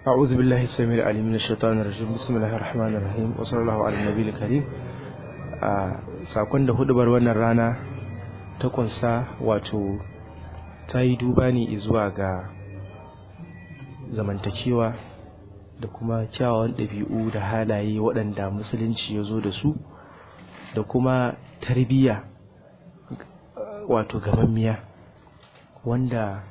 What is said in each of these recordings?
أعوذ بالله السميع العليم من الشيطان الرجيم بسم الله الرحمن الرحيم وصلى الله على النبي الكريم sakon da hudubar wannan rana ta kunsa wato ta yi duba ne zuwa ga zamantakewa da kuma kyawawan ɗabi'u da halaye waɗanda musulunci ya zo da su da kuma tarbiyya wato gamammiya wanda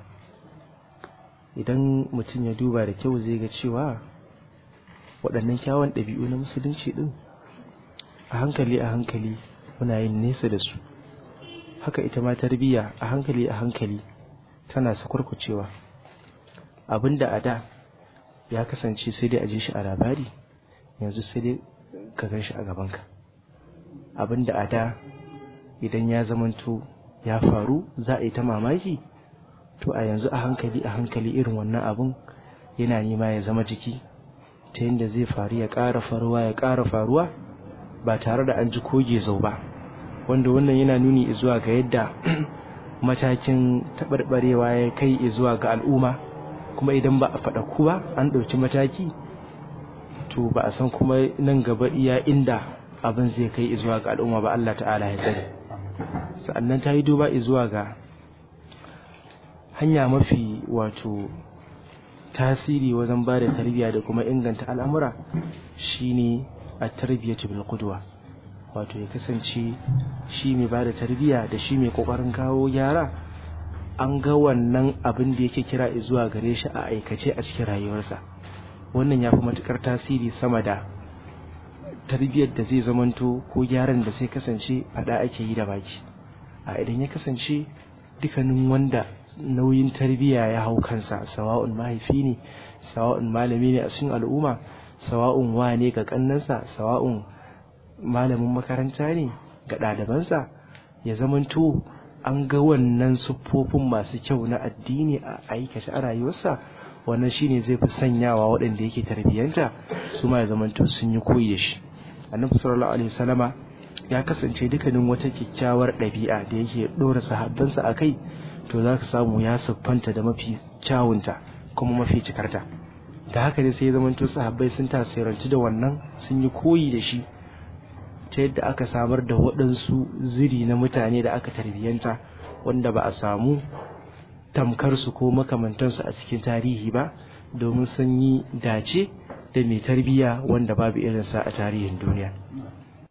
idan mutum ya duba da kyau zai ga cewa waɗannan kyawun ɗabi'u na musulunci ɗin a hankali a hankali muna yin nesa da su haka ita ma tarbiyya a hankali a hankali tana sakwarkucewa abinda a da ya kasance sai dai a ji shi a labari yanzu sai dai ka gan shi a gabanka abinda a da idan ya zamanto ya faru za a yi ta mamaki to a yanzu a hankali a hankali irin wannan abun yana nema ya zama jiki ta yadda zai faru ya ƙara faruwa ya ƙara faruwa ba tare da an ji koge zau ba wanda wannan yana nuni zuwa ga yadda matakin taɓarɓarewa ya kai zuwa ga al'umma kuma idan ba a faɗa ku ba an ɗauki mataki to ba a san kuma nan gaba iya inda abin zai kai zuwa ga al'umma ba Allah ta'ala ya tsare sa'annan ta yi duba zuwa ga hanya mafi wato tasiri wajen ba da tarbiyya da kuma inganta al'amura shine a tarbiyyatu bil qudwa wato ya kasance shi mai ba da tarbiyya da shi mai kokarin kawo gyara an ga wannan abin da yake kira zuwa gare shi a aikace a cikin rayuwarsa wannan ya fi matukar tasiri sama da tarbiyyar da zai zamanto ko gyaran da sai kasance fada ake yi da baki a idan ya kasance dukkanin wanda nauyin tarbiyya ya hau kansa sawa'un mahaifi ne sawa'un malami ne a cikin al'umma sawa'un wa ne ga kannansa sawa'un malamin makaranta ne ga ɗalibansa ya zamanto an ga wannan siffofin masu kyau na addini a aikace a rayuwarsa wannan shine zai fi sanyawa waɗanda yake tarbiyyanta su ma ya zamanto sun yi koyi da shi annabi sallallahu alaihi wasallama ya kasance dukkanin wata kyakkyawar ɗabi'a da yake ɗora sahabbansa a kai to za ka samu ya siffanta da mafi kyawunta kuma mafi cikarta da haka ne sai zamanto sahabbai sun tasirantu da wannan sun yi koyi da shi ta yadda aka samar da waɗansu ziri na mutane da aka tarbiyyanta wanda ba a samu tamkarsu ko makamantansu a cikin tarihi ba domin sun yi dace da mai tarbiyya wanda babu irinsa a tarihin duniya